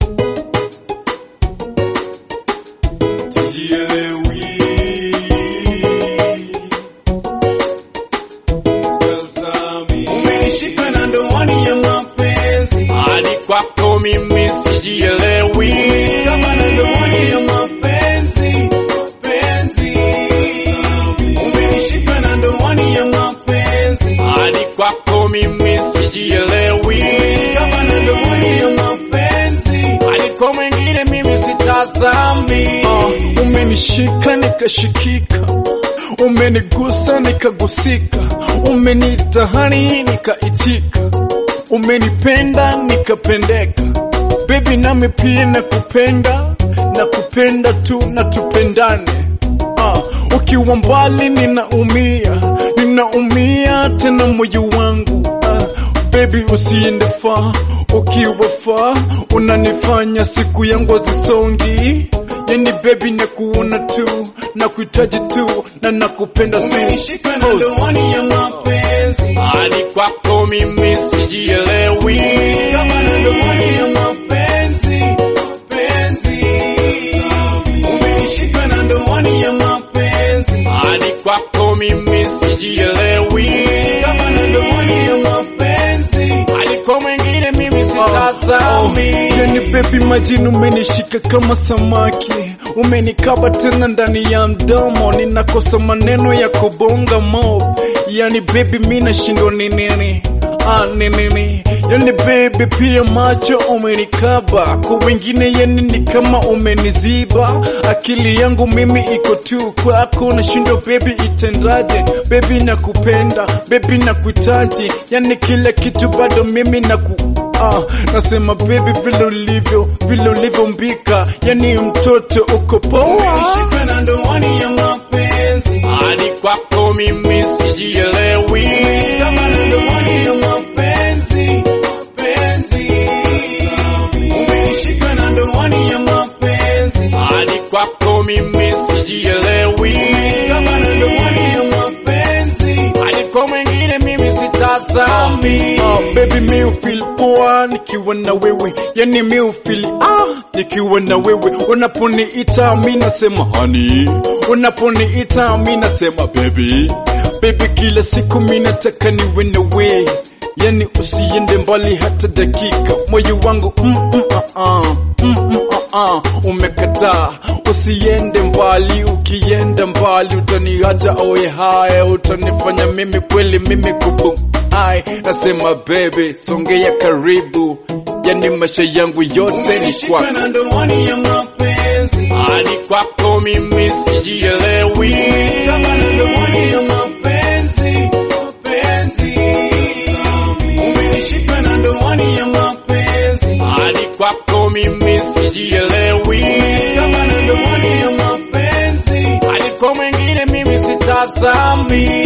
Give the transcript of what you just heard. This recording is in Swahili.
sijielewi. Tazami. Umenishika na ndoani ya mapenzi hadi kwako mimi sijielewi. kama na ndoani ya mapenzi penzi. Umenishika na ndoani ya mapenzi hadi kwako mimi sijielewi. kama na ndoani ya mapenzi. Aliko mwingine mimi sitazami. Ah, umenishika nikashikika, umenigusa nikagusika, umenitahani nikaitika, umenipenda nikapendeka. Baby nami pia nakupenda, nakupenda tu na tupendane. Ah, ukiwa mbali ninaumia, ninaumia tena moyo wangu. Ah, baby usiende far, ukiwa far unanifanya siku yangu hazisongi. Yani baby nakuona tu, nakuhitaji tu na nakupenda tu. Umenishika na ndoani ya mapenzi hadi kwako mimi sijielewi. kama na ndoani ya mapenzi penzi. Umenishika na ndoani ya mapenzi hadi kwako mimi sijielewi. kama na ndoani ya mapenzi. Aliko mwingine mimi sitazami. Yani baby majini umenishika kama samaki, umenikaba tena ndani ya mdomo, ninakosa maneno ya kubonga mo. Yani baby mi nashindwa ni nini ah, ni nini yani baby pia macho umenikaba, kwa wengine yani ni kama umeniziba. Akili yangu mimi iko tu kwako, nashindwa baby itendaje? Baby nakupenda, baby nakuhitaji, yani kila kitu bado mimi naku Ah, nasema baby vile ulivyo vile ulivyombika, yani mtoto uko poa. Umenishika na ndoani ya mapenzi hadi kwako mimi sijielewi. kama na ndoani ya mapenzi penzi. Umenishika na ndoani ya mapenzi hadi kwako mimi sijielewi. kama na ndoani ya mapenzi. Aliko mwingine mimi sitazami. Ah, baby mi ufeel poa nikiwa na wewe, yani mi ufeel ah nikiwa na wewe. Unaponiita mi nasema honey, unaponiita mi nasema baby, baby kila siku mi nataka niwe na wewe, yani usiende mbali hata dakika, moyo wangu mm, mm, ah, ah, mm, mm, ah, ah, umekataa usiende mbali, ukienda mbali utaniacha oye haya, utanifanya mimi kweli mimi kubu ai, nasema baby, songea karibu, yani maisha yangu yote ni kwako. na ndoani ya mapenzi hadi kwako mimi sijielewi. kama na ndoani ya mapenzi penzi, umenishika na ndoani ya mapenzi hadi kwako mimi sijielewi. kama na ndoani ya mapenzi Aliko mwingine mimi sitazami.